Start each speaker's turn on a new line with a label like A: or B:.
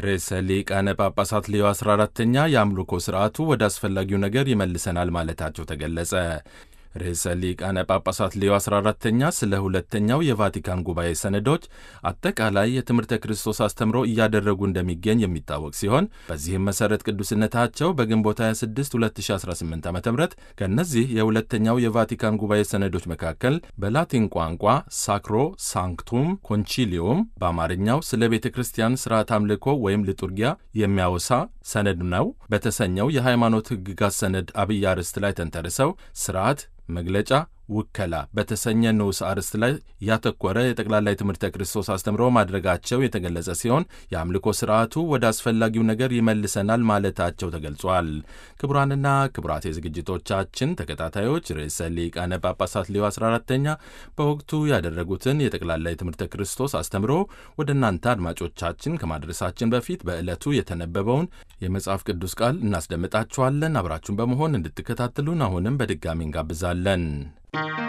A: ርዕሰ ሊቃነ ጳጳሳት ሌዮ 14ተኛ የአምልኮ ሥርዓቱ ወደ አስፈላጊው ነገር ይመልሰናል ማለታቸው ተገለጸ። ርዕሰ ሊቃነ ጳጳሳት ሌዮ 14ተኛ ስለ ሁለተኛው የቫቲካን ጉባኤ ሰነዶች አጠቃላይ የትምህርተ ክርስቶስ አስተምሮ እያደረጉ እንደሚገኝ የሚታወቅ ሲሆን በዚህም መሠረት ቅዱስነታቸው በግንቦት 26 2018 ዓ ም ከእነዚህ የሁለተኛው የቫቲካን ጉባኤ ሰነዶች መካከል በላቲን ቋንቋ ሳክሮ ሳንክቱም ኮንቺሊዮም በአማርኛው ስለ ቤተ ክርስቲያን ሥርዓት አምልኮ ወይም ልጡርጊያ የሚያወሳ ሰነድ ነው በተሰኘው የሃይማኖት ሕግጋት ሰነድ አብይ አርዕስት ላይ ተንተርሰው ሥርዓት መግለጫ ውከላ በተሰኘ ንዑስ አርዕስት ላይ ያተኮረ የጠቅላላ የትምህርተ ክርስቶስ አስተምሮ ማድረጋቸው የተገለጸ ሲሆን የአምልኮ ስርዓቱ ወደ አስፈላጊው ነገር ይመልሰናል ማለታቸው ተገልጿል። ክቡራንና ክቡራት የዝግጅቶቻችን ተከታታዮች ርዕሰ ሊቃነ ጳጳሳት ሌዮ 14ተኛ በወቅቱ ያደረጉትን የጠቅላላ የትምህርተ ክርስቶስ አስተምሮ ወደ እናንተ አድማጮቻችን ከማድረሳችን በፊት በዕለቱ የተነበበውን የመጽሐፍ ቅዱስ ቃል እናስደምጣችኋለን። አብራችሁን በመሆን እንድትከታተሉን አሁንም በድጋሚ እንጋብዛለን።